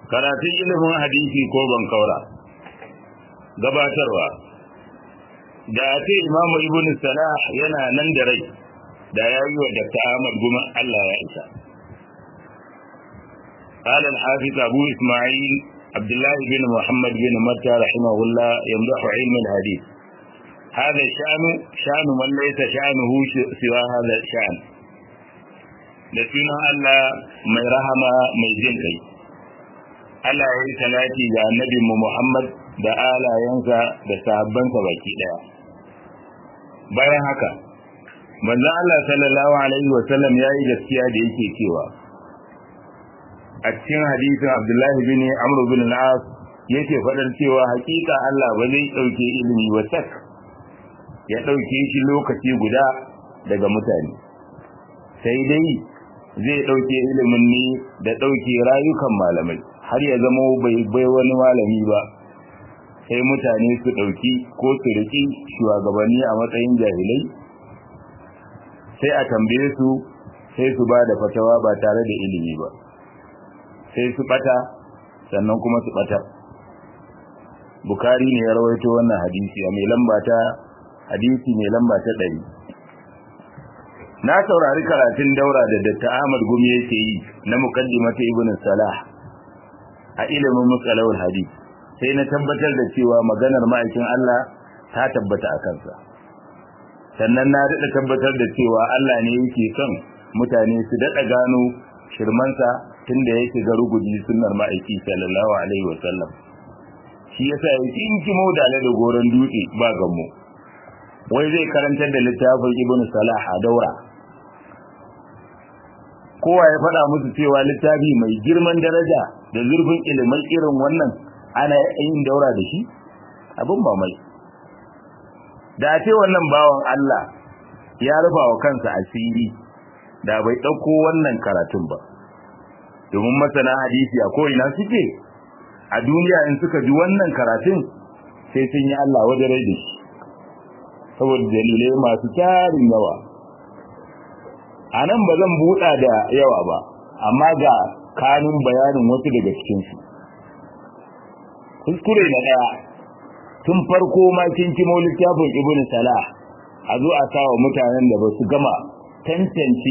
karatun ilimin hadisi ko ban kaura gabatarwa da ce imamu ibn salah yana nan da rai da ya yi wa dr ahmad guma allah ya isa قال الحافظ أبو إسماعيل عبد الله بن محمد بن متى رحمه الله يمدح علم الحديث هذا الشأن شأن من ليس شأنه سوى هذا الشأن da sunan Allah mai rahama mai jin kai Allah ya yi salati ga annabi mu Muhammad da alayensa da sahabbansa baki daya bayan haka manzon Allah sallallahu alaihi wa sallam yayi gaskiya da yake cewa a cikin hadisin Abdullahi bin Amr bin al-As yake fadar cewa hakika Allah ba zai dauke ilimi wa sak ya dauke shi lokaci guda daga mutane sai dai zai ɗauke ilimin ne da ɗauke rayukan malamai har ya zama bai bai wani malami ba sai mutane su ɗauki ko su riƙi shugabanni a matsayin jahilai sai a tambaye su sai su ba da fatawa ba tare da ilimi ba sai su ɓata sannan kuma su ɓata bukari ne ya rawaito wannan hadisi a mai lamba ta hadisi mai lamba ta ɗari na saurari karatun daura da Dr. Ahmad Gumi yake yi na muqaddimata Ibn Salah a ilimin musalawul hadith sai na tabbatar da cewa maganar ma'aikin Allah ta tabbata a kansa sannan na daɗa tabbatar da cewa Allah ne yake son mutane su daɗa gano shirmansa tunda ya shiga rugudi sunnar ma'aiki sallallahu alaihi wa sallam shi yasa yake in kimo da da goron dutse ba gammo wai zai karantar da littafin Ibn Salah a daura kowa ya faɗa musu cewa littafi mai girman daraja da zurfin ilimin irin wannan ana yin daura da shi abin ba mai da ce wannan bawan Allah ya rufa wa kansa asiri da bai ɗauko wannan karatun ba domin masana hadisi a ko'ina suke a duniya in suka ji wannan karatun sai sun yi Allah wajen rai da shi saboda dalilai masu tarin yawa a nan ba zan buɗa da yawa ba amma ga kanun bayanin wasu daga cikinsu kuskure na ɗaya tun farko ma kin kimo littafin ibn salah a zo a sawa mutanen da ba su gama tantance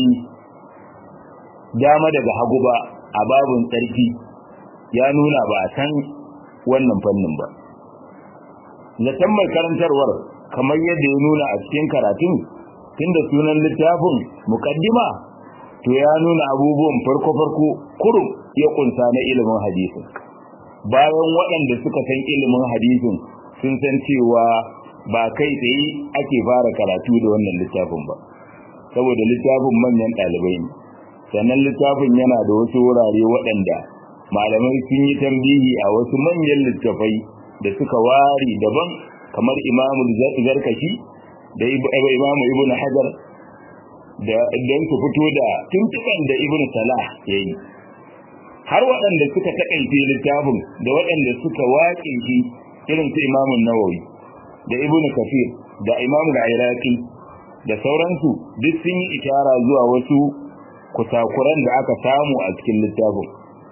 dama daga hagu ba a babun tsarki ya nuna ba a san wannan fannin ba zaton mai karantarwar kamar yadda ya nuna a cikin karatun tunda sunan littafin mukaddima to ya nuna abubuwan farko-farko kurum ya kunsa na ilimin hadisin bayan waɗanda suka san ilimin hadisin sun san cewa ba kai tsaye ake fara karatu da wannan littafin ba saboda littafin manyan ɗalibai ne sannan littafin yana da wasu wurare waɗanda malamai sun yi tambihi a wasu manyan littafai da suka ware daban kamar imamul zarkashi da imamu ibn hajar da don su fito da tuntuban da ibn salah ya yi har waɗanda suka taƙaice littafin da waɗanda suka waƙe shi irin su imamun nawawi da ibn kafir da imamu iraki da sauransu duk sun yi ishara zuwa wasu kusakuran da aka samu a cikin littafin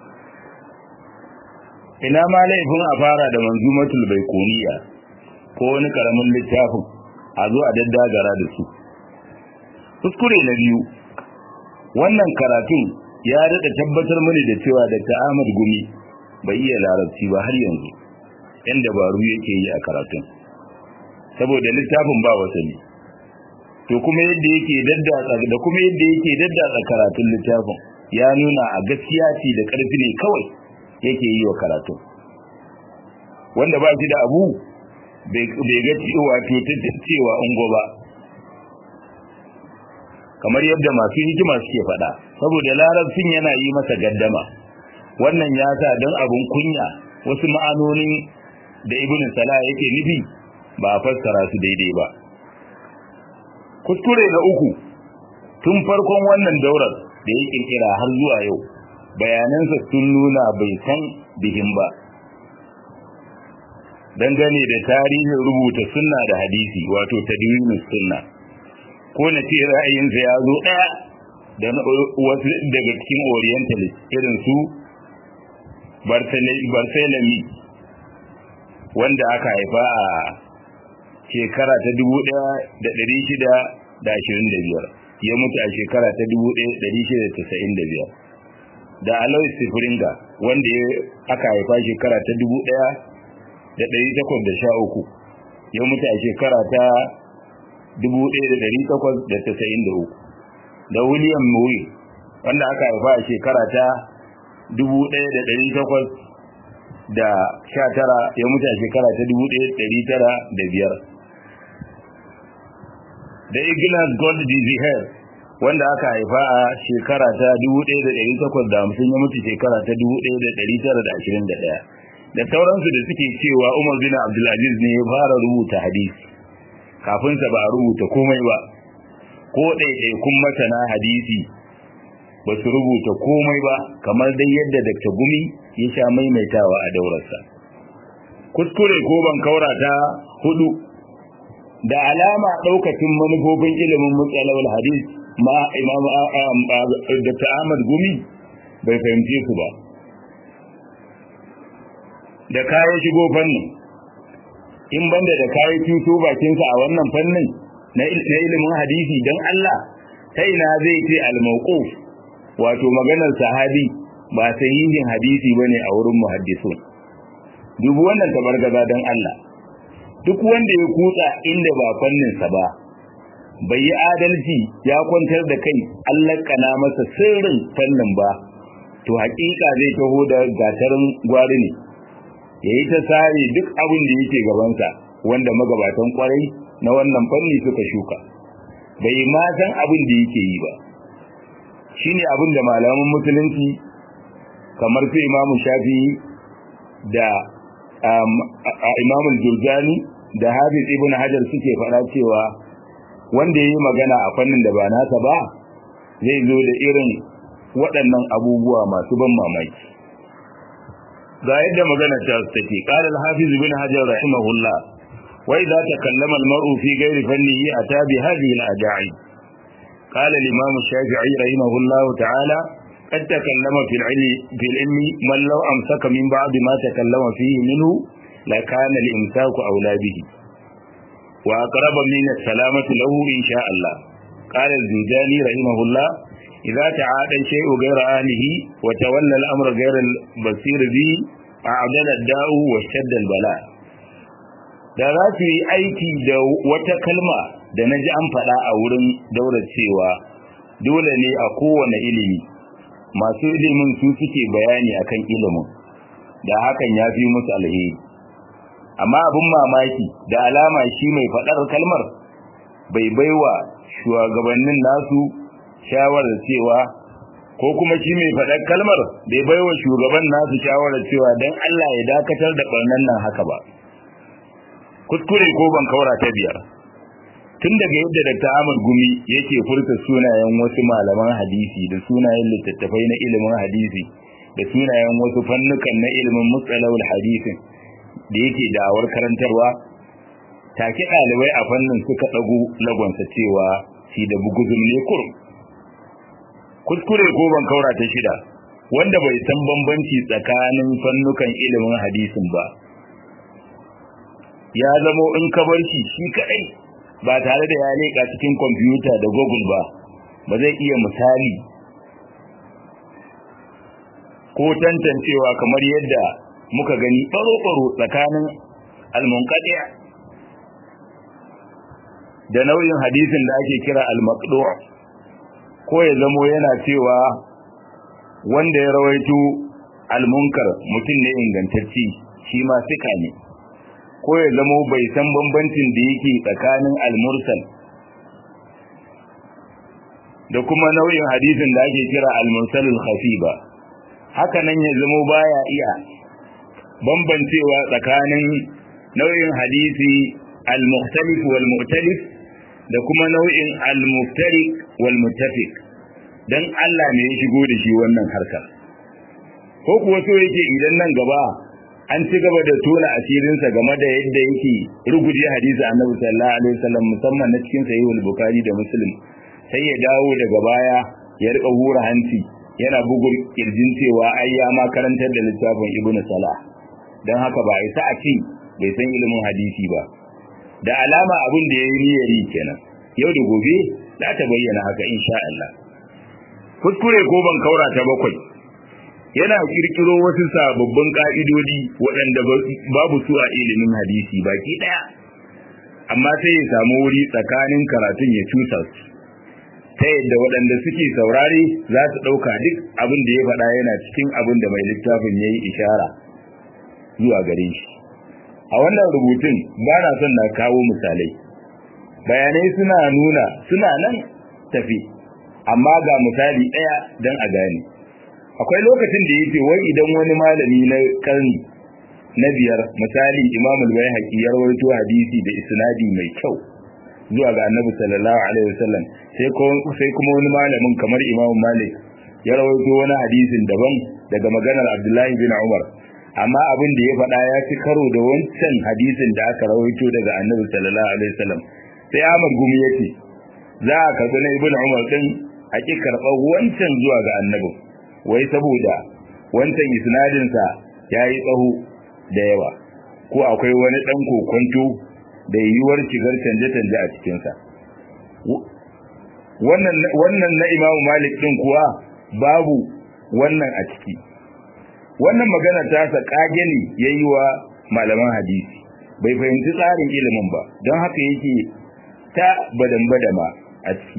ina ma laifin a fara da manzumatul baikuniya ko wani karamin littafin a zo a daddagara da su kuskure na biyu wannan karatun ya daɗa tabbatar mini da cewa da Ahmad Gumi bai iya larabci ba har yanzu yan dabaru yake yi a karatun saboda littafin ba wasani to kuma yadda yake daddatsa da kuma yadda yake daddatsa karatun littafin ya nuna a gaskiya ce da ƙarfi ne kawai yake yi wa karatun wanda ba shi da abu bai ga cewa cewa ungo ba kamar yadda masu hikima suke faɗa saboda larabcin yana yi masa gaddama wannan ya sa don abun kunya wasu ma'anonin da ibn salah yake nufi ba a fassara su daidai ba kuskure na uku tun farkon wannan daurar da ya kirkira har zuwa yau bayanansa sun nuna bai san bihin ba dangane da tarihin rubuta sunna da hadisi wato tadwinus sunna ko na ce ra'ayinsa ya zo ɗaya da wasu daga cikin orientalist irin su barcelami wanda aka haifa a shekara ta 1625 ya mutu a shekara ta 1695 da alois sifringa wanda aka haifa shekara ta 1813 ya mutu a shekara ta 1893 da william murray wanda aka haifa a shekara ta 1819 ya mutu a shekara ta 1905 da Ignas Gold Diziher wanda aka haifa a shekara ta 1850 ya mutu shekara ta 1921 da sauransu da suke cewa Umar bin Abdulaziz ne ya fara rubuta hadisi kafin sa ba a rubuta komai ba ko ɗaiɗaikun masana hadisi ba su rubuta komai ba kamar dai yadda Dr. Gumi ya sha maimaitawa a daurarsa kuskure ko ban kaura ta hudu da alama daukacin manufofin ilimin mutsalawar hadis ma imam Dr. Ahmad Gumi bai fahimce su ba da kayan shigo fannin in banda da kayan tuto bakinsa a wannan fannin na ilimin hadisi don Allah ta ina zai ce al-mawquf wato maganar sahabi ba sahihin hadisi bane a wurin muhaddisun dubu wannan tabargaza don Allah duk wanda ya kutsa inda ba fanninsa ba bai yi adalci ya kwantar da kai Allah kana masa sirrin fannin ba to hakika zai taho da gatarin gwari ne yayi ta sare duk abin da yake gabansa wanda magabatan kwarai na wannan fanni suka shuka bai ma san abin da yake yi ba shine abin da malaman musulunci kamar su imamu shafi da imamu jurjani da hafiz ibn hajar suke faɗa cewa wanda yayi magana a fannin da ba nasa ba zai zo da irin waɗannan abubuwa masu ban mamaki ga yadda magana ta take qala al-hafiz ibn hajar rahimahullah wa idza takallama al-mar'u fi ghairi fannihi ata bi hadhihi al-aja'i qala al-imam shafi'i rahimahullah ta'ala قد تكلم في العلم في العلم من لو امسك من بعض ما تكلم فيه منه لكان الامساك اولى به واقرب من السلامه له ان شاء الله قال الزنجاني رحمه الله إذا تعادى الشيء غير أهله وتولى الأمر غير البصير به أعدل الداء واشتد البلاء da za su yi aiki da wata kalma da na ji an faɗa a wurin daular cewa dole ne a kowane ilimi masu ilimin su suke bayani akan ilimin da hakan ya fi musu alheri amma abin mamaki da alama shi mai faɗar kalmar bai baiwa shugabannin nasu shawarar cewa ko kuma shi mai faɗar kalmar bai baiwa shugaban nasu shawarar cewa don Allah ya dakatar da ɓarnan nan haka ba kuskure ko ban kaura ta biyar tun daga yadda Dr. Ahmad Gumi yake furta sunayen wasu malaman hadisi da sunayen littattafai na ilimin hadisi da sunayen wasu fannukan na ilimin mustalahul hadisin da yake da'awar karantarwa take ɗalibai a fannin suka ɗago lagonsa cewa shi da buguzun ne kurum kuskure ko ban kaura ta shida wanda bai san bambanci tsakanin fannukan ilimin hadisin ba ya zamo in ka bar shi shi kadai ba tare da ya leƙa cikin kwamfuta da google ba ba zai iya misali ko tantancewa kamar yadda muka gani ɓaro-ɓaro tsakanin almunkaɗiya da nau'in hadisin da ake kira al-maqdu' ko ya zamo yana cewa wanda ya rawaito al-munkar mutum ne ingantacci shi ma sika ne ko ya zamo bai san bambancin da yake tsakanin al-mursal da kuma nau'in hadisin da ake kira al-mursal al-khafi ba haka nan ya zamo baya iya bambancewa tsakanin nau'in hadisi al-mukhtalif wal mu'talif da kuma nau'in al-muftariq wal muttafiq dan Allah ne ya shigo da shi wannan harkar ko kuwa so yake idan nan gaba an ci gaba da tona asirinsa game da yadda yake ruguje hadisi annabi sallallahu alaihi wasallam musamman na cikin sahihul bukhari da muslim sai ya dawo daga baya ya rika hura hanci yana bugun kirjin cewa ai ya ma karantar da littafin ibnu salah dan haka ba isa a ce bai san ilimin hadisi ba da alama abin da yayi niyyar yi kenan yau da gobe za ta bayyana haka insha Allah kuskure ko ban kaura ta bakwai yana kirkiro wasu sababbin ka'idodi waɗanda babu su a ilimin hadisi baki ɗaya amma sai ya samu wuri tsakanin karatun ya cusa su ta yadda waɗanda suke saurare za su ɗauka duk abin da ya faɗa yana cikin abin da mai littafin ya yi ishara zuwa gare shi a wannan rubutun ba na son na kawo misalai bayanai suna nuna suna nan tafi amma ga misali ɗaya don a gane akwai lokacin da yake wai idan wani malami na karni na biyar misali imam al-bayhaqi ya rawaito hadisi da isnadi mai kyau zuwa ga annabi sallallahu alaihi wasallam sai ko sai kuma wani malamin kamar imam malik ya rawaito wani hadisin daban daga maganar abdullahi bin umar amma abin da ya faɗa ya ci karo da wancan hadisin da aka rawaito daga annabi sallallahu alaihi wasallam sai Ahmad gumi yace za a karɓi na ibn umar din a ki karɓar wancan zuwa ga annabi wai saboda wancan isnadinsa ya yi tsaho da yawa ko akwai wani ɗan kokonto da yiwuwar shigar canje-canje a cikinsa wannan na imamu malik ɗin kuwa babu wannan a ciki wannan magana ta sa ƙage ne ya yi wa malaman hadisi bai fahimci tsarin ilimin ba don haka yake ta badan-badama a ciki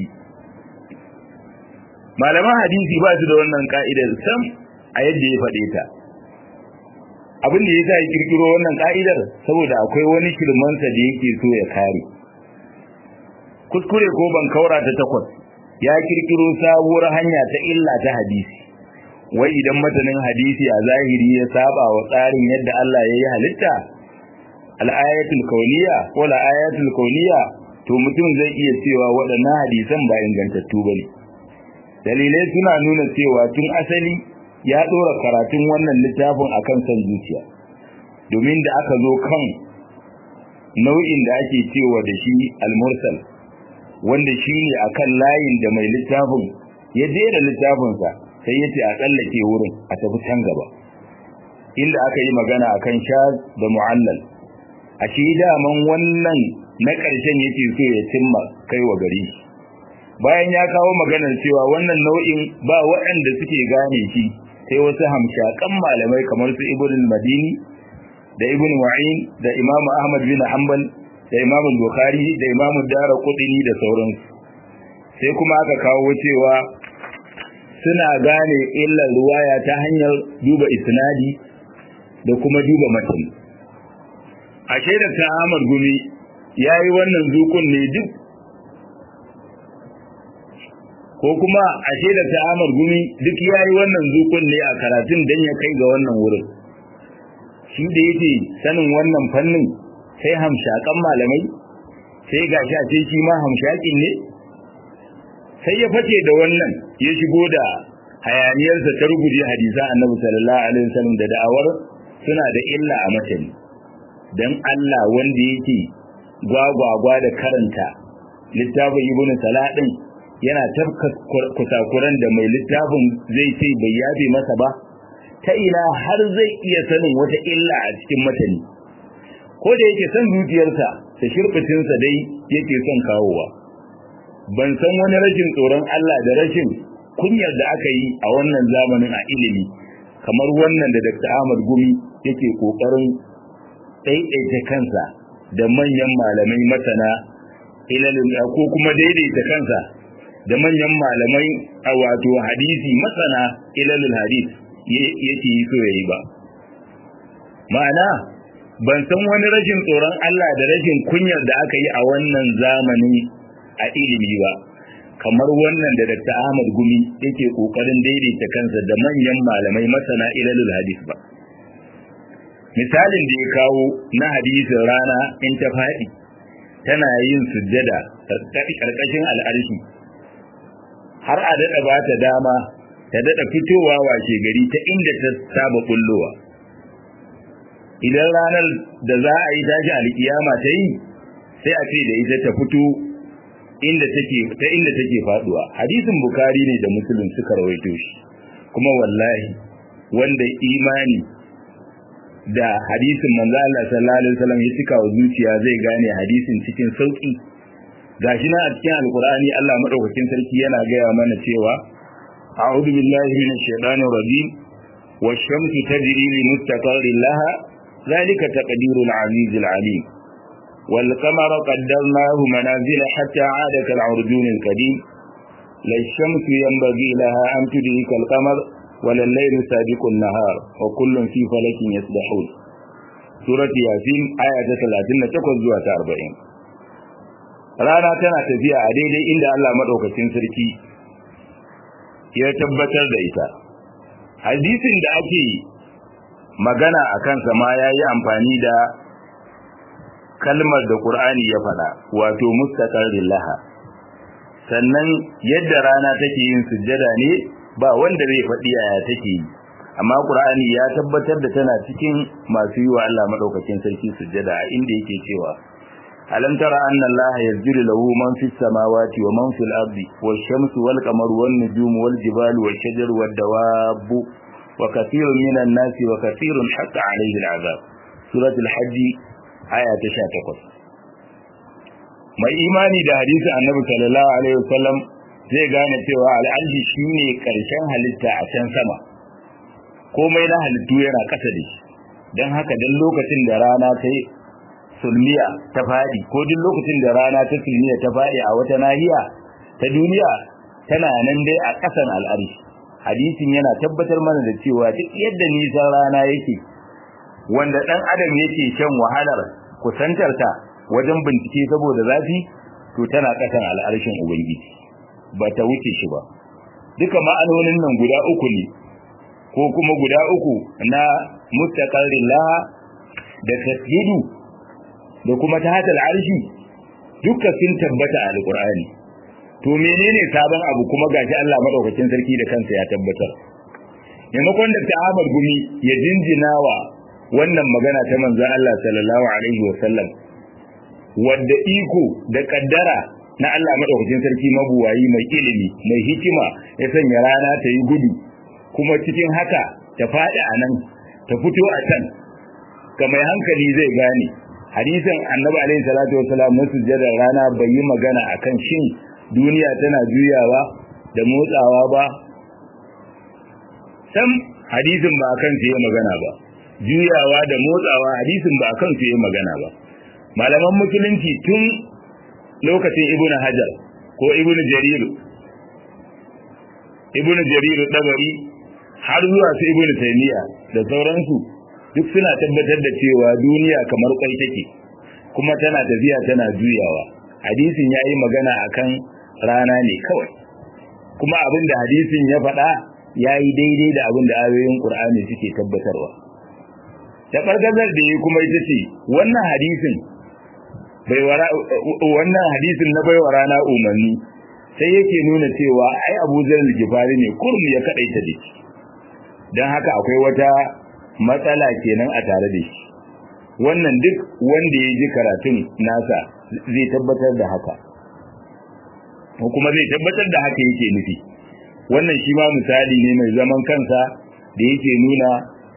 malaman hadisi ba su da wannan ka'idar sam a yadda ya faɗe ta abin da ya sa ya kirkiro wannan ka'idar saboda akwai wani shirmansa da yake so ya kare kuskure ko ban kaura ta takwas ya kirkiro sabuwar hanya ta illa ta hadisi wai idan matanin hadisi a zahiri ya saba wa tsarin yadda Allah ya yi halitta al-ayatul kauniyya ko al-ayatul kauniyya to mutum zai iya cewa waɗannan hadisan ba ingantattu bane dalilai suna nuna cewa tun asali ya dora karatun wannan littafin akan san zuciya domin da aka zo kan nau'in da ake cewa da shi al-mursal wanda shine akan layin da mai littafin ya jera littafinsa sai yace a tsallake wurin a tafi can gaba inda aka yi magana akan shaz da mu'allal a shi daman wannan na ƙarshen yake so ya cimma kai wa gari bayan ya kawo maganar cewa wannan nau'in ba waɗanda suke gane shi sai wasu hamshakan malamai kamar su ibn madini da ibn wa'in da imam ahmad bin hanbal da imam bukhari da imam dara kudini da sauransu sai kuma aka kawo cewa suna gane illar ruwaya ta hanyar duba isnadi da kuma duba matan a shaidar ta Ahmad Gumi ya yi wannan zukun ne duk ko kuma a shaidar ta Ahmad Gumi duk ya yi wannan zukun ne a karatun don ya kai ga wannan wurin shi da yake sanin wannan fannin sai hamshakan malamai sai ga sha ce shi ma hamshakin ne sai ya face da wannan ya shigo da hayaniyarsa ta rubuje hadisa annabi sallallahu alaihi wasallam da da'awar suna da illa a matani dan Allah wanda yake gwagwagwa da karanta littafin ibnu saladin yana tafka kusakuran da mai littafin zai ce bai yabe masa ba ta ina har zai iya sanin wata illa a cikin matani ko da yake san zuciyarsa da shirbitinsa dai yake son kawowa ban san wani rashin tsoron Allah da rashin kunyar da aka yi a wannan zamanin a ilimi kamar wannan da Dr. Ahmad Gumi yake kokarin daidaita kansa da manyan malamai masana ilalin ko kuma daidaita kansa da manyan malamai a wato hadisi masana ilalul hadis yake yi so yayi ba ma'ana ban san wani rashin tsoron Allah da rashin kunyar da aka yi a wannan zamani a ilimi ba kamar wannan da Dr. Ahmad Gumi yake kokarin daidaita kansa da manyan malamai masana ilalul hadis ba misalin da ya kawo na hadisin rana in ta faɗi tana yin sujjada karkashin al'arshi har a daɗa ba ta dama ta daɗa fitowa washe gari ta inda ta saba kullowa idan ranar da za a yi tashi alkiyama ta yi sai a ce da ita ta fito inda take ta inda take faduwa hadisin bukari ne da muslim suka rawaito shi kuma wallahi wanda imani da hadisin manzo Allah sallallahu alaihi wasallam ya cika wa zuciya zai gane hadisin cikin sauki gashi na a cikin alqur'ani Allah madaukakin sarki yana gaya mana cewa a'udhu billahi minash shaitanir rajim wash-shamsu tajri li mustaqarrin laha ذلك تقدير العزيز العليم والقمر قدرناه منازل حتى عاد كالعرجون القديم لا الشمس ينبغي لها أن تدرك القمر ولا الليل سابق النهار وكل في فلك يسبحون سورة ياسين آية 38 zuwa 40 rana tana tafiya a daidai inda Allah madaukakin sarki ya tabbatar da ita hadisin da ake magana a kansa ma ya yi amfani da kalmar da Qur'ani ya faɗa wato mustaqarrin laha sannan yadda rana take yin sujjada ne ba wanda zai faɗi yaya take yi amma Qur'ani ya tabbatar da tana cikin masu yi wa Allah madaukakin sarki sujjada a inda yake cewa alam tara anna Allah yasjudu lahu man fis samawati wa man fil ardi wash-shamsu wal qamaru wan nujumu wal jibalu wash shajaru wad dawabu wa kathirun minan nasi wa kathirun hatta alayhi al-azab suratul hajj aya ta 18 mai imani da hadisin annabi sallallahu alaihi wasallam zai gane cewa al'arshi shine karshen halitta a can sama komai na halittu yana kasa da shi dan haka dan lokacin da rana ta yi sulmiya ta fadi ko duk lokacin da rana ta sulmiya ta fadi a wata nahiya ta duniya tana nan dai a kasan al'arshi hadisin yana tabbatar mana da cewa duk yadda nisan rana yake wanda dan adam yake shan wahalar kusantar ta wajen bincike saboda zafi to tana kasan al'arshin ubangiji ba ta wuce shi ba duka ma'anonin nan guda uku ne ko kuma guda uku na mustaqarrin laha da tasjudu da kuma ta hatal arshi duka sun tabbata a alqur'ani to menene sabon abu kuma gashi Allah madaukakin sarki da kansa ya tabbatar maimakon da Ahmad Gumi ya jinjinawa wannan magana ta manzon Allah sallallahu alaihi wasallam wadda iko da kaddara na Allah madaukakin sarki mabuwayi mai ilimi mai hikima ya sanya rana ta yi gudu kuma cikin haka ta faɗi a nan ta fito a can ga mai hankali zai gane hadisin annabi alaihi salatu wasalam na sujjadar rana bai yi magana akan shin duniya tana juyawa da motsawa ba sam hadisin ba akan su yi magana ba juyawa da motsawa hadisin ba akan su yi magana ba malaman musulunci tun lokacin ibnu hajar ko ibnu jarir ibnu jarir dabari har zuwa su ibnu taymiya da sauransu duk suna tabbatar da cewa duniya kamar kwai take kuma tana tafiya tana juyawa hadisin yayi magana akan rana ne kawai kuma abin da hadisin ya faɗa yayi daidai da abin da ayoyin Qur'ani suke tabbatarwa ta fargazar da yi kuma ita ce wannan hadisin bai wara wannan hadisin na baiwa rana umarni sai yake nuna cewa ai Abu Zar al-Ghifari ne kurum ya kadaita da shi dan haka akwai wata matsala kenan a tare da shi wannan duk wanda ya ji karatun nasa zai tabbatar da haka ko kuma zai tabbatar da haka yake nufi wannan shi ma misali ne mai zaman kansa da yake nuna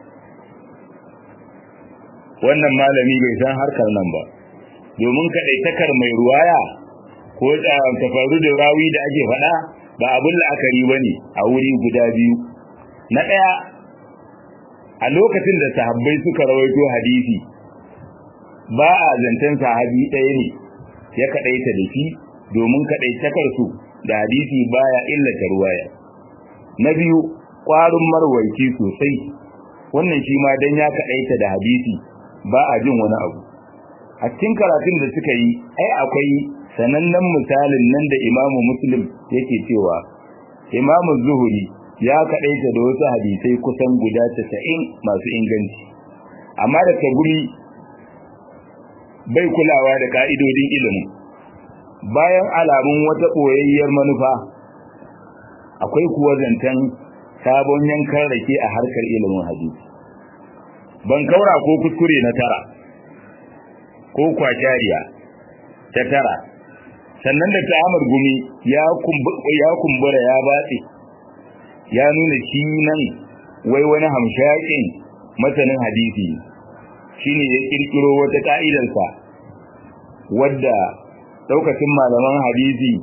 wannan malami bai san harkar nan ba domin kaɗaitakar mai ruwaya ko tafaru da rawi da ake faɗa ba abin la'akari ba ne a wuri guda biyu na ɗaya a lokacin da sahabbai suka rawaito hadisi ba a zancen sahabi ɗaya ne ya kaɗaita da shi domin kaɗaitakar su da hadisi baya illata ruwaya na biyu ƙwarin marwaici sosai wannan shi ma dan ya kaɗaita da hadisi ba a jin wani abu a cikin karatun da suka yi ai akwai sanannen misalin nan da imamu muslim yake cewa imamu zuhuri ya kaɗaita da wasu hadisai kusan guda casa'in masu inganci amma da guri bai kulawa da ka'idodin ilimin bayan alamun wata ɓoyayyar manufa akwai kuwa zancen sabon yankan rake a harkar ilimin hadisi ban kaura ko kuskure na tara ko kwakariya ta tara sannan da ta amar gumi ya kumbura ya batse ya nuna shi nan wai wani hamshakin masanin hadisi shine ya kirkiro wata ka'idarsa wadda daukacin malaman hadisi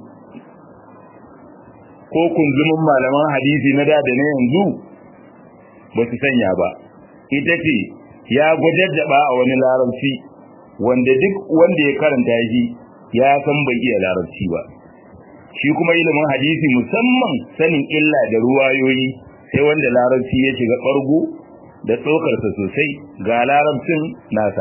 ko kunzumin malaman hadisi na da da na yanzu ba su sanya ba ita ce ya gwajaddaba a wani larabci wanda duk wanda ya karanta shi ya san bai iya larabci ba shi kuma ilimin hadisi musamman sanin illa da ruwayoyi sai wanda larabci ya shiga ɓargo da tsokarsa sosai ga larabcin nasa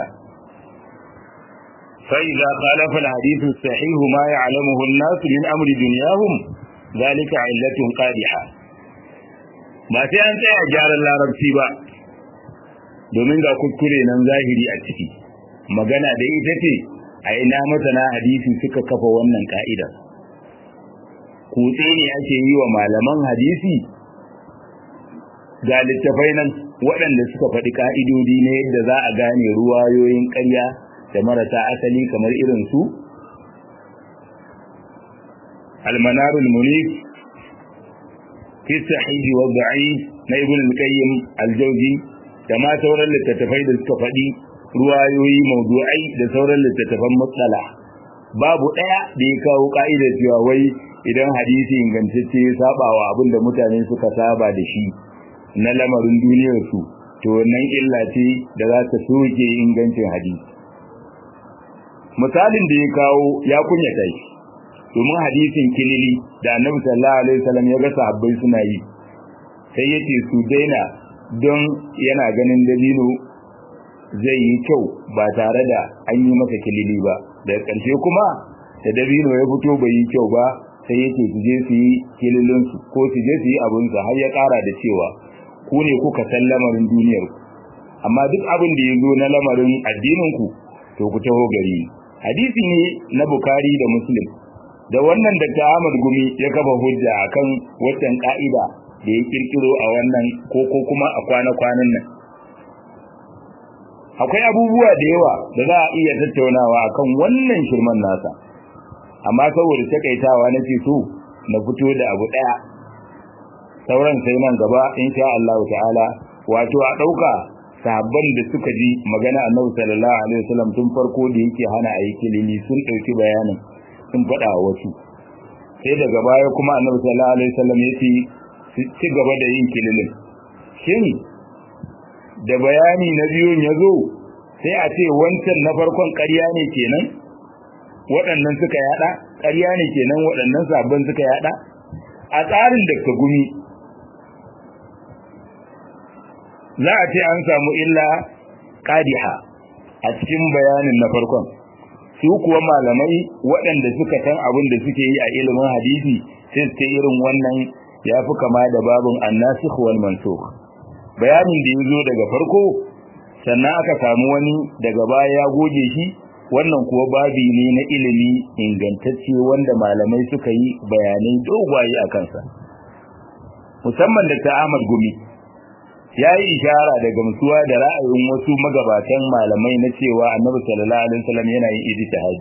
فإذا خالف الحديث الصحيح ما يعلمه الناس من أمر دنياهم ذلك علة قادحة ba sai an tsaya gyaran larabci ba domin ga kuskure nan zahiri a ciki magana da ita ce a ina masana hadisi suka kafa wannan ka'idar kutse ne ake yi wa malaman hadisi ga littafai nan waɗanda suka faɗi ka'idodi na yadda za a gane ruwayoyin ƙarya da marasa asali kamar irin su almanarul munif fi sahihi wa da'if na ibn al-qayyim al-jawzi da ma sauran littattafai da suka faɗi ruwayoyi mawdu'ai da sauran littattafan matsala babu ɗaya da ya kawo ka'idar cewa wai idan hadisi ingantacce ya saba wa abin da mutane suka saba da shi na lamarin duniyar su to wannan illa ce da za ta soke ingancin hadisi misalin da ya kawo ya kunyata shi domin hadisin kilili da annabi sallallahu alaihi wasallam ya ga sahabbai suna yi sai yace su daina don yana ganin dabino zai yi kyau ba tare da an yi masa kilili ba daga ƙarshe kuma da dabino ya fito bai yi kyau ba sai yake su je su yi kililin su ko su je su yi abin su har ya ƙara da cewa ku ne kuka san lamarin duniyar ku amma duk abin da ya zo na lamarin addinin ku to ku taho gari hadisi ne na bukari da muslim da wannan da ta Ahmad Gumi ya kafa hujja akan waccan ka'ida da ya kirkiro a wannan ko ko kuma a kwana-kwanan nan akwai abubuwa da yawa da za a iya tattaunawa akan wannan shirman nasa amma saboda takaitawa na ce so na fito da abu daya sauran sai nan gaba insha Allah ta'ala wato a dauka sahabban da suka ji magana Annabi sallallahu alaihi wasallam tun farko da yake hana ayi kilimi sun dauki bayanin sun faɗa wa wasu sai daga baya kuma Annabi sallallahu alaihi wasallam ya ce ci gaba da yin kililin shin da bayani na biyun ya zo sai a ce wancan na farkon ƙarya ne kenan waɗannan suka yada ƙarya ne kenan waɗannan sabon suka yada a tsarin da ka gumi za a ce an samu illa qadiha a cikin bayanin na farkon su kuwa malamai waɗanda suka san abin da suke yi a ilimin hadisi sai su irin wannan ya fi kama da babin annasikh wal mansukh bayanin da ya zo daga farko sannan aka samu wani daga baya ya goge shi wannan kuwa babi ne na ilimi ingantacce wanda malamai suka yi bayanai dogwaye a kansa musamman da ta Ahmad Gumi ya yi ishara da gamsuwa da ra'ayin wasu magabatan malamai na cewa Annabi sallallahu alaihi wasallam yana yin ijtihadi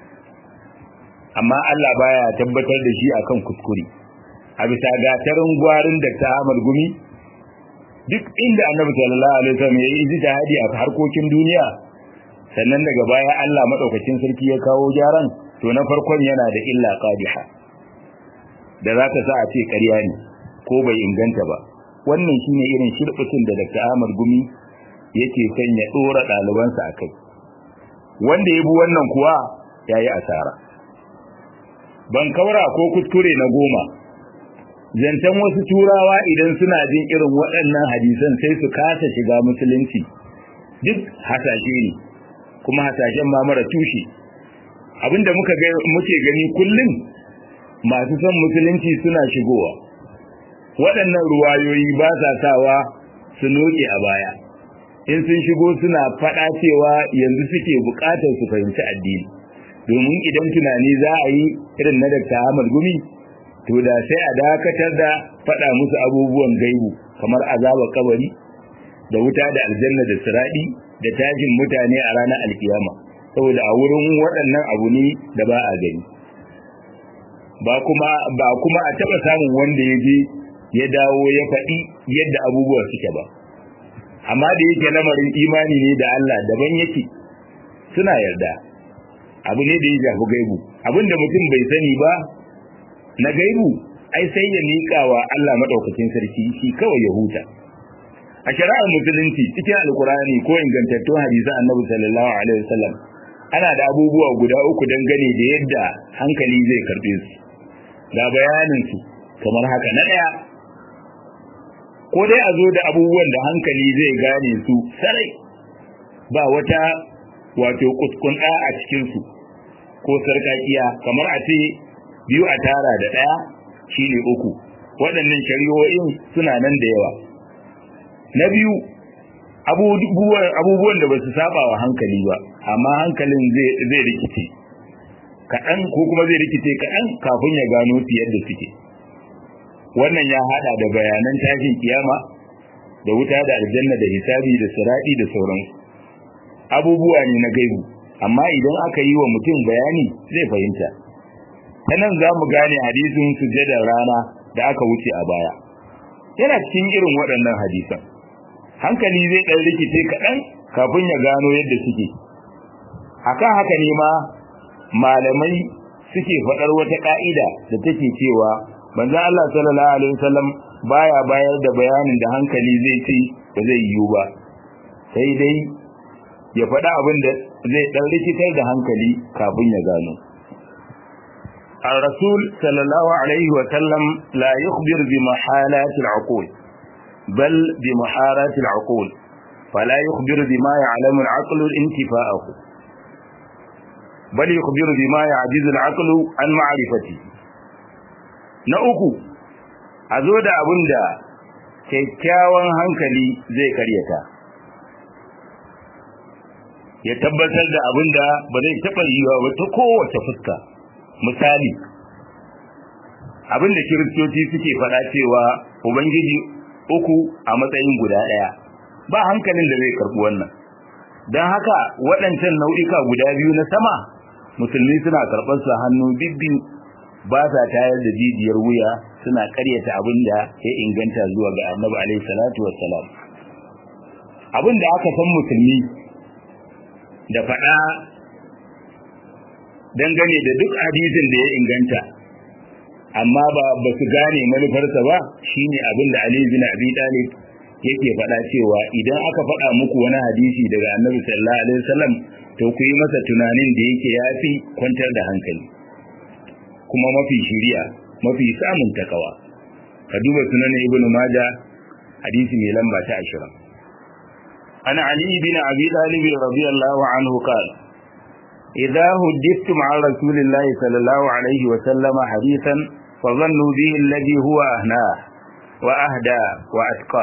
amma Allah baya tabbatar da shi akan kuskure a bisa gatarin gwarin da ta Ahmad Gumi duk inda Annabi sallallahu alaihi wasallam ya yi ijtihadi a harkokin duniya sannan daga baya Allah madaukakin sarki ya kawo gyaran to na farkon yana da illa qadiha da za ta sa a ce ƙarya ne ko bai inganta ba wannan shine irin shirbutin da Dr. Ahmad Gumi yake son ya dora ɗalibansa a kai wanda ya bi wannan kuwa yayi asara ban kaura ko kuskure na goma zantan wasu turawa idan suna jin irin waɗannan hadisan sai su kasa shiga musulunci duk hasashe ne kuma hasashen ma mara tushe abinda muka ga muke gani kullum masu son musulunci suna shigowa waɗannan ruwayoyi ba sa sawa su noke a baya in sun shigo suna faɗa cewa yanzu suke buƙatar su fahimci addini domin idan tunani za a yi irin na Dr. Ahmad Gumi to da sai a dakatar da faɗa musu abubuwan gaibu kamar azaba kabari da wuta da aljanna da siradi da tajin mutane a ranar alkiyama saboda a wurin waɗannan abu ne da ba a gani ba kuma ba kuma a taɓa samun wanda ya je ya dawo ya faɗi yadda abubuwa suke ba amma da yake lamarin imani ne da Allah daban yake suna yarda abu ne da ya shafi gaibu abinda mutum bai sani ba na gaibu ai sai ya miƙa wa Allah madaukakin sarki shi kawai ya huta a shari'ar musulunci cikin alkurani ko ingantattun hadisan annabi sallallahu alaihi wasallam ana da abubuwa guda uku dangane da yadda hankali zai karbe su ga bayanin su kamar haka na daya ko dai a zo da abubuwan da hankali zai gane su sarai ba wata wato kuskunda a cikin su ko sarkakiya kamar a ce biyu a tara da daya shine uku waɗannan shari'o'in suna nan da yawa na biyu abubuwan da ba su saba wa hankali ba amma hankalin zai rikice kaɗan ko kuma zai rikice kaɗan kafin ya gano su yadda suke wannan ya haɗa da bayanan tashin kiyama da wuta da aljanna da hisabi da siraɗi da sauransu abubuwa ne na gaibu amma idan aka yi wa mutum bayani zai fahimta ta nan za mu gane hadisin sujjadar rana da aka wuce a baya yana cikin irin waɗannan hadisan hankali zai ɗan rikice kaɗan kafin ya gano yadda suke akan haka ne ma malamai suke faɗar wata ƙa'ida da take cewa manzon Allah sallallahu alaihi wasallam baya bayar da bayanin da hankali zai ci ba zai yiwu ba sai dai ya faɗa abin da zai ɗan rikitar da hankali kafin ya gano الرسول صلى الله عليه وسلم لا يخبر بمحالات العقول بل بمحارات العقول فلا يخبر بما يعلم العقل انتفاءه بل يخبر بما يعجز العقل عن معرفته na uku a zo da abin da kyakkyawan hankali zai karyata ya tabbatar da abin da ba zai taɓa yiwa ba ta kowace fuska misali abin da kiristoci suke faɗa cewa ubangiji uku a matsayin guda ɗaya ba hankalin da zai karɓi wannan don haka waɗancan nau'ika guda biyu na sama musulmi suna karɓar su hannu bibbiyu ba sa tayar da jijiyar wuya suna ƙaryata abin da ya inganta zuwa ga annabi alaihi salatu wassalam abin da aka san musulmi da faɗa dangane da duk hadisin da ya inganta amma ba ba su gane manufarsa ba shine abin da Ali bin Abi Talib yake faɗa cewa idan aka faɗa muku wani hadisi daga Annabi sallallahu alaihi wasallam to ku yi masa tunanin da yake yafi kwantar da hankali kuma mafi shiriya mafi samun takawa ka duba sunan Ibn Majah hadisi mai lamba ta 20 ana Ali bin Abi Talib radiyallahu anhu qala إذا هدفتم عن رسول الله صلى الله عليه وسلم حديثا فظنوا به الذي هو أهناه وأهدى وأتقى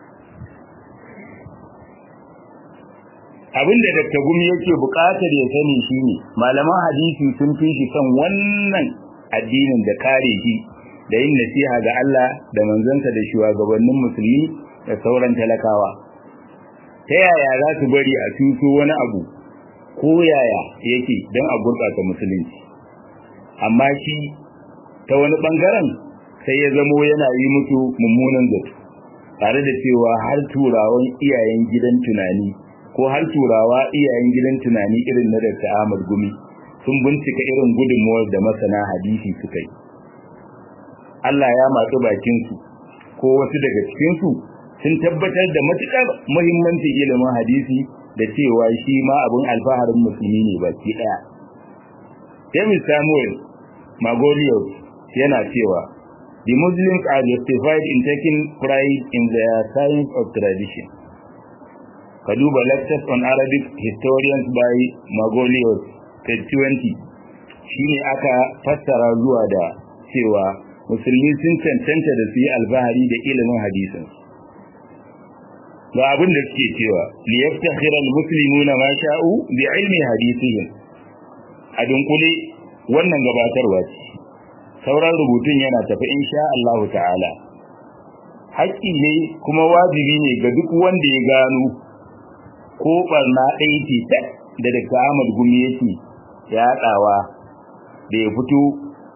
abin da Dr. Gumi yake buƙatar ya sani shine malaman hadisi sun fi shi kan wannan addinin da kare shi da yin nasiha ga Allah da manzansa da shugabannin musulmi da sauran talakawa ta yaya za su bari a tuso wani abu ko yaya yake don a gurɓata musulunci amma shi ta wani ɓangaren sai ya zamo yana yi musu mummunan zato tare da cewa har turawan iyayen gidan tunani ko har turawa iyayen gidan tunani irin na Dr. Ahmad Gumi sun bincika irin gudunmuwar da masana hadisi suka yi Allah ya matsu bakinsu ko wasu daga cikinsu sun tabbatar da matuƙar muhimmancin ilimin hadisi da cewa shi ma abin alfaharin musulmi ne baki daya. David Samuel Magolios yana cewa The Muslims are justified in taking pride in their science of tradition. Ka duba lectures on Arabic historians by Magolios, page 20, shi ne aka fassara zuwa da cewa musulmi sun cancanta da su yi alfahari da ilimin hadisinsu. ga abin da suke cewa li yaftakhira almuslimuna ma sha'u bi ilmi hadithihim a dunkule wannan gabatarwa ce sauran rubutun yana tafi insha Allah ta'ala haƙƙi ne kuma wajibi ne ga duk wanda ya gano ko barna ɗaya ce da daga Ahmad Gumi yake yaɗawa da ya fito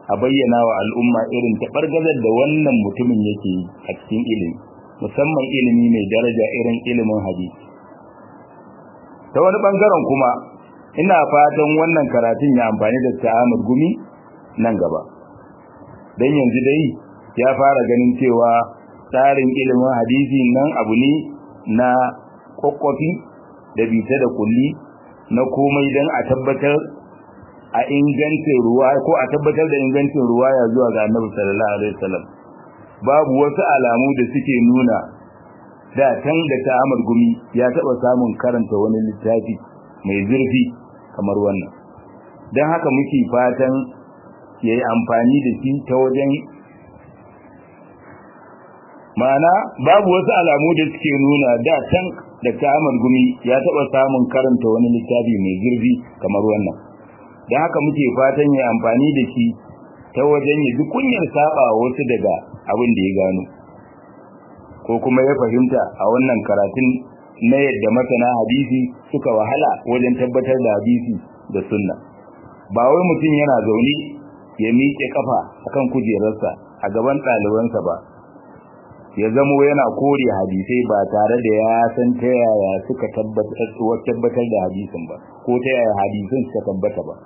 a bayyana wa al'umma irin taɓargazar da wannan mutumin yake yi a cikin ilimi musamman ilimi mai daraja irin ilimin hadisi ta wani ɓangaren kuma ina fatan wannan karatun ya amfani da ta'amur gumi nan gaba don yanzu dai ya fara ganin cewa tsarin ilimin hadisi nan abu ne na kwakwafi da bita da kulli na komai don a tabbatar a ingancin ruwa ko a tabbatar da ingancin ruwa ya zuwa ga annabi sallallahu alaihi wasallam babu wasu alamu da suke nuna da can da ta'amar gumi ya taba samun karanta wani littafi mai zurfi kamar wannan don haka muke fatan ya yi amfani da shi ta wajen ma'ana babu wasu alamu da suke nuna da can da ta'amar gumi ya taba samun karanta wani littafi mai zurfi kamar wannan don haka muke fatan ya amfani da shi ta wajen ya ji kunyar saba wasu daga abin da ya gano ko kuma ya fahimta a wannan karatun na yadda masana hadisi suka wahala wajen tabbatar da hadisi da sunna ba wai mutum yana zaune ya miƙe kafa akan kujerarsa a gaban ɗalibansa ba ya zamo yana kore hadisai ba tare da ya san ta yaya suka tabbatar da hadisin ba ko ta yaya hadisin suka tabbata ba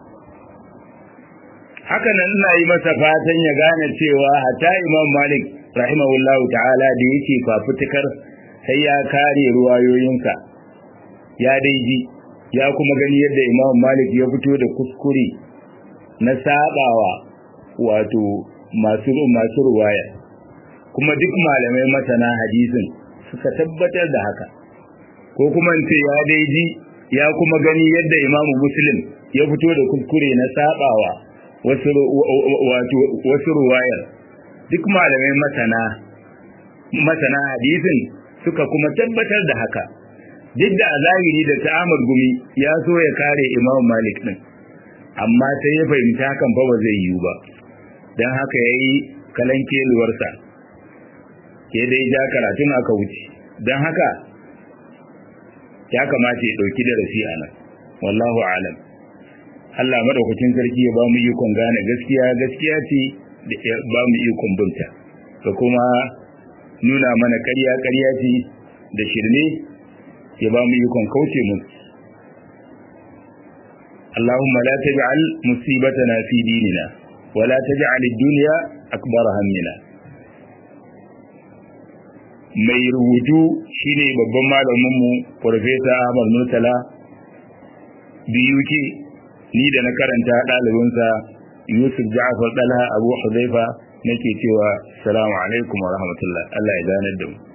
haka nan ina yi masa fatan ya gane cewa hatta imam malik rahimahullahu ta'ala da yake fafutukar sai ya kare ruwayoyinsa ya daiji ya kuma gani yadda imam malik ya fito da kuskure na sabawa wato masu masu ruwaya kuma duk malamai masana hadisin suka tabbatar da haka ko kuma ce ya daiji ya kuma gani yadda imam muslim ya fito da kuskure na sabawa wasu wato wasu ruwayar duk malamai masana masana hadisin suka kuma tabbatar da haka duk da a zahiri da ta'amar gumi ya so ya kare imam malik din amma sai ya fahimci hakan fa ba zai yiwu ba don haka ya yi kalanke luwarsa ya dai ja karatun aka wuce don haka ya kamata ya ɗauki darasi a nan wallahu alam Allah madaukakin sarki ya ba mu ikon gane gaskiya gaskiya ce da ya ba mu ikon binta da kuma nuna mana ƙarya ƙarya ce da shirme ya ba mu ikon kauce mu اللهم لا تجعل مصيبتنا في ديننا ولا تجعل الدنيا أكبر همنا mai rubutu shine babban malaminmu Farfesa Ahmad Murtala BUK ni da na karanta ɗalibinsa Yusuf Ja'far Dalha Abu Huzaifa nake cewa salamu alaikum wa rahmatullah Allah ya ganar da mu